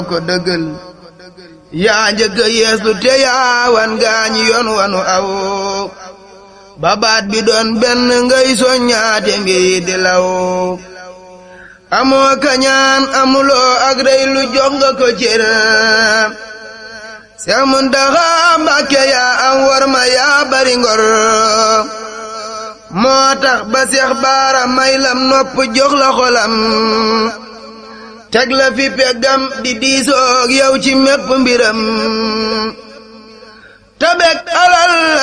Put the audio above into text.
ko dëggal yaa njëkk a yeeslu te yaa wan gaañi yoon wanu aw babaat bi doon benn ngay soññaate mbir di law amoo kañaan amuloo ak rey lu jox nga ko cër Seex Muntaxa Mbàkke yaa am war ma yaa bari ngor moo tax ba Seex Baara may lam nopp jox la xolam teg la fi peggam di diisoog yow ci mépp mbiram tabek alal